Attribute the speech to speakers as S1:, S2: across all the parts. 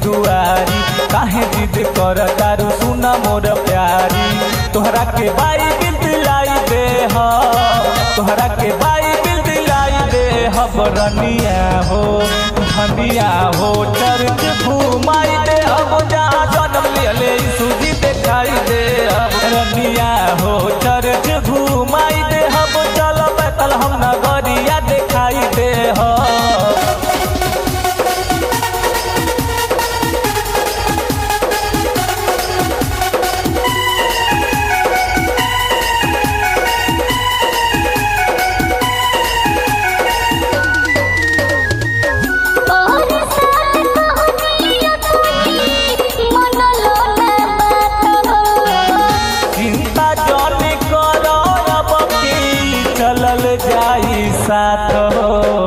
S1: दुआरी काहे जिद कर तारू सुना मोर प्यारी तोहरा के बाई बिल दिलाई दे ह तोहरा के बाई बिल दिलाई दे ह बरनिया हो धनिया हो चर्च घुमाई दे अब जहाँ जन्म लियले सूजी देखाई दे अब रनिया हो चर्च घुमाई दे हम चल बैतल हम नगरिया देखाई दे हो
S2: और साल कहनिया तुही मनलो ना बात हो
S1: चिंता जौनी करो अब की चलल जाई साथ हो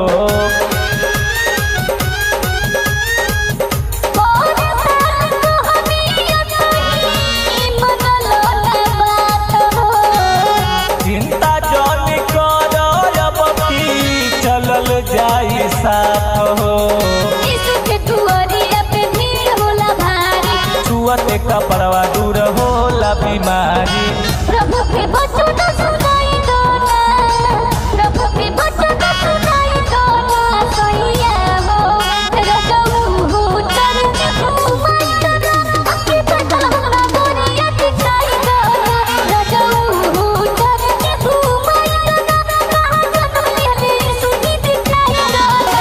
S2: और साल कहनिया तुही मनलो ना बात हो
S1: चिंता जौनी करो अब की चलल जाई साथ हो
S2: इसके दुआरिया पे भीड़ होला भारी
S1: छुअते कपड़वा दूर होला बीमारी
S2: प्रभु के वचन सुनाई दो ना प्रभु के वचन सुनाई दो ना सैया हो रजऊ हो चरण घुमाई दो ना अके बदल हमरा गोरिया दिखाई दो ना रजऊ हो चरण घुमाई दो ना कहाँ जन्म लिहले सुनी दिखाई दो ना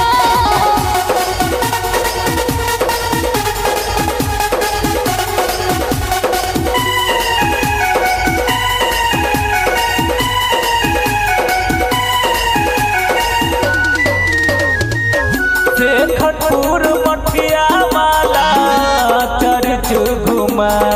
S1: शेखरपुर मठिया वाला चर्च घुमा